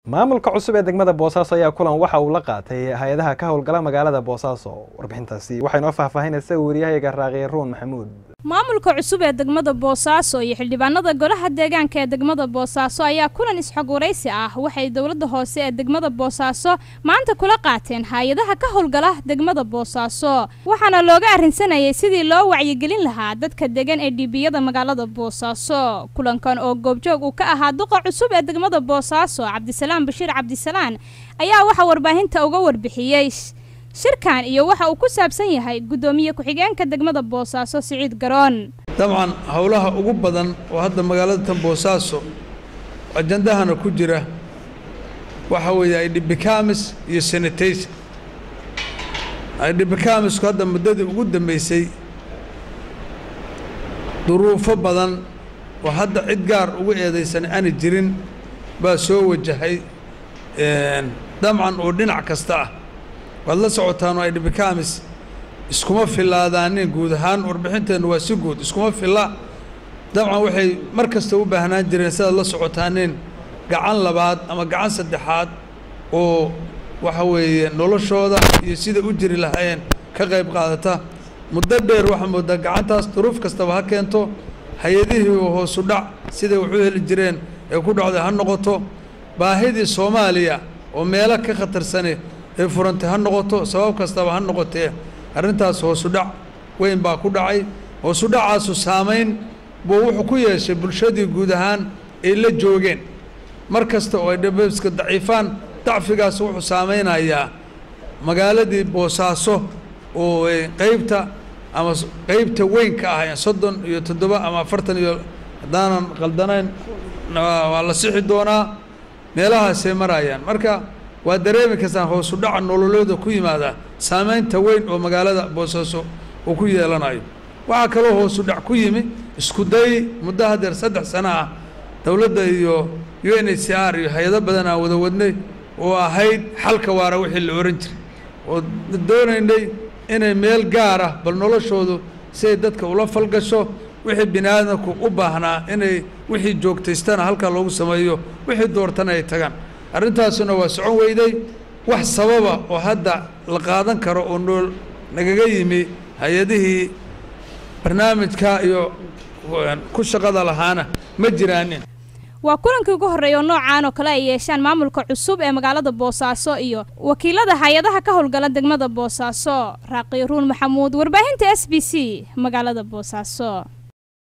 maamulka cusub ee degmada boosaaso ayaa kulan waxa uu la qaatay hay-adaha ka howlgala magaalada boosaaso warbixintaasi waxay noo faahfaahinaysa wariyahayaga raaqiye ruun maxamuud maamulka cusub ee degmada boosaaso iyo xildhibaanada golaha deegaanka ee degmada boosaaso ayaa kulan isxog waraysi ah waxay dowladda hoose ee degmada boosaaso maanta kula qaateen hay-adaha ka howlgala degmada boosaaso waxaana looga arrinsanayay sidii loo wacyigelin lahaa dadka degan ee dhiibiyada magaalada boosaaso kulankan oo goobjoog uu ka ahaa duqa cusub ee degmada boosaaso cabdisalaam bashiir cabdisalaan ayaa waxaa warbaahinta uga warbixiyey shirkan iyo waxa uu ku saabsan yahay guddoomiye ku-xigeenka degmada boosaaso siciid garoon dabcan howlaha ugu badan oo hadda magaalada tan boosaaso ajandahana ku jira waxa weeye idhibikamis iyo sanitayson idhibikamisku hadda muddadii ugu dambeysay duruufo badan oo hadda cid gaar ugu eedaysan aana jirin baa soo wajahay dabcan oo dhinac kasta ah waad la socotaan oo idhibikamis iskuma filaadaanin guud ahaan warbixinteennu waa si guud iskuma filla dabcan waxay mar kasta u baahnaan jireen sidaad la socotaaneen gacan labaad ama gacan saddexaad oo waxa weeye noloshooda iyo sida u jiri lahaayeen ka qayb qaadata muddo dheer waxaa moodaa gacantaas duruuf kastaba ha keento hay-adihii oo hoosu dhac siday wax u heli jireen ee ku dhacday ha noqoto baahidii soomaaliya oo meelo ka khatarsane ee furantay ha noqoto sabab kastaba ha noqotee arrintaas hoosu dhac weyn baa ku dhacay hoosu dhacaasu saamayn buu wuxuu ku yeeshay bulshadii guud ahaan ay la joogeen mar kasta oo ay dhabeska daciifaan dacfigaas wuxuu saamaynayaa magaaladii boosaaso oo qeybta ama qeybta weyn ka ah soddon iyo toddoba ama afartan iyo haddaanan qaldanayn waa la sixi doonaa meelahaasay marayaan marka waa dareemi kastaan hoosu dhaca nololooda ku yimaada saamaynta weyn oo magaalada boosaaso uu ku yeelanayo waxaa kaloo hoosu dhac ku yimi isku day muddo hadeer saddex sano ah dowladda iyo u n h c r iyo hay-ado badan aan wada wadnay oo ahayd xalka waara wixii la ohan jiray oo doonaynay inay meel gaar ah bal noloshoodu si ay dadka ula falgasho wixii bini aadamku u baahnaa inay wixii joogtaystana halkaa loogu sameeyo wixii doortana ay tagaan arrintaasuna waa socon weyday wax sababa oo hadda la qaadan karo oo nool nagaga yimi hay-adihii barnaamijka iyo ku shaqada lahaana ma jiraanin waa kulankii ugu horreeya oo noocaan oo kale ay yeeshaan maamulka cusub ee magaalada boosaaso iyo wakiilada hay-adaha ka howlgala degmada boosaaso raaqiyo ruun maxamuud warbaahinta s b c magaalada boosaaso